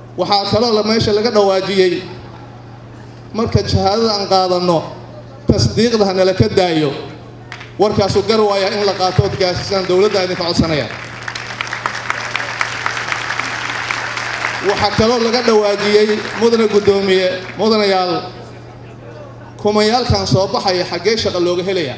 waxaa kaloo la meesha laga dhawaajiyey marka shahaadada aan qaadanno tasdiiqda hanala ka daayo warkaasuu gar waayaa in la qaato ood gaasisaan dowladda idinka codsanaya waxaa kaloo laga dhawaajiyey mudane guddoomiye mudanayaal kumayaalkan soo baxaya xaggee shaqo looga helaya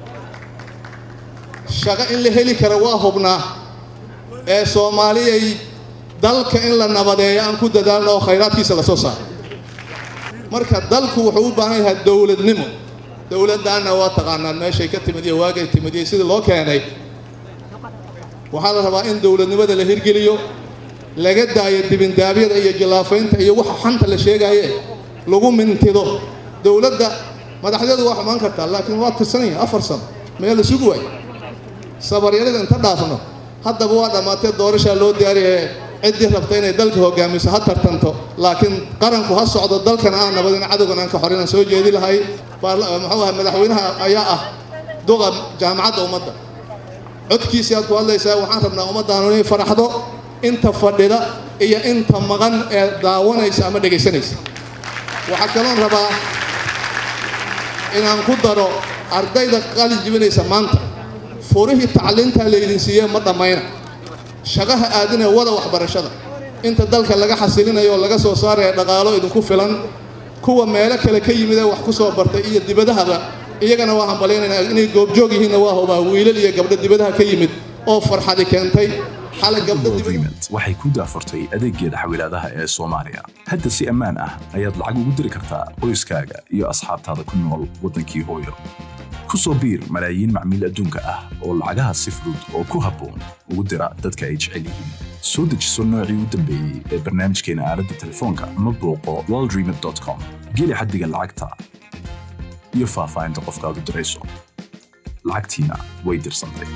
shaqo in la heli kara waa hubnaa ee soomaaliyay dalka in la nabadeeyo aan ku dadaalno oo khayraadkiisa la soo saaro marka dalku wuxuu u baahan yahay dowladnimo dowladdaanna waa taqaanaan meeshay ka timid iyo waagay timid iyo sidii loo keenay waxaa la rabaa in dowladnimada la hirgeliyo laga daayo dibindaabyada iyo jillaafaynta iyo waxa xanta la sheegaaye lagu mintido dowladda madaxdeedu waa xumaan kartaa laakiin waa tirsanaya afar sano meel la sugi waayo sabaryarida inta dhaafno haddaba waa dhammaatee doorashaa loo diyaariyaye ciddii rabta inay dalka hogaamiso ha tartanto laakiin qaranku ha socdo dalkana aan nabadin cadowgan aan ka xorinaan soo jeedi lahay muxuu ahay madaxweynaha ayaa ah duqa jaamacadda ummadda codkiisii aad ku hadlaysaa waxaan rabnaa ummaddaanu inay faraxdo inta fadhida iyo inta maqan ee daawanaysa ama dhegaysanaysa waxaa kaloon rabaa inaan ku daro ardayda qalin jibinaysa maanta furihii tacliintaa laydin siiyee ma dhammayna shaqaha aadinee wada waxbarashada inta dalka laga xasilinayo oo laga soo saaraya dhaqaalo idinku filan kuwa meelo kale ka yimid ee wax ku soo bartay iyo dibadahaba iyagana waa hambalyaynayna inay goobjoog yihiinna waa hubaa wiilal iyo gabdho dibadaha ka yimid oo farxadi keentay waxay ku daafurtay adeeggeeda xawilaadaha ee soomaaliya hadda si ammaan ah ayaad lacag ugu diri kartaa qoyskaaga iyo asxaabtaada ku nool waddankii hooyo ku soo biir malaayiin macmiil adduunka ah oo lacagaha si fudud oo ku habboon ugu dira dadka ay jecel yihiin soo dejiso noocii u dambeeyey ee barnaamijkeena aaladda telefoonka ama booqo waldreamit.com geli xaddiga lacagta iyo faahfaahinta qofkaad u dirayso lacagtiina way dirsantay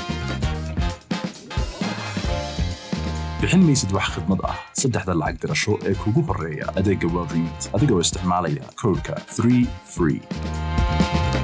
bixin maysid wax khidmad ah saddexda lacag dirasho ee kugu horreeya adeegga waldremit adigoo isticmaalaya koodhka 3 free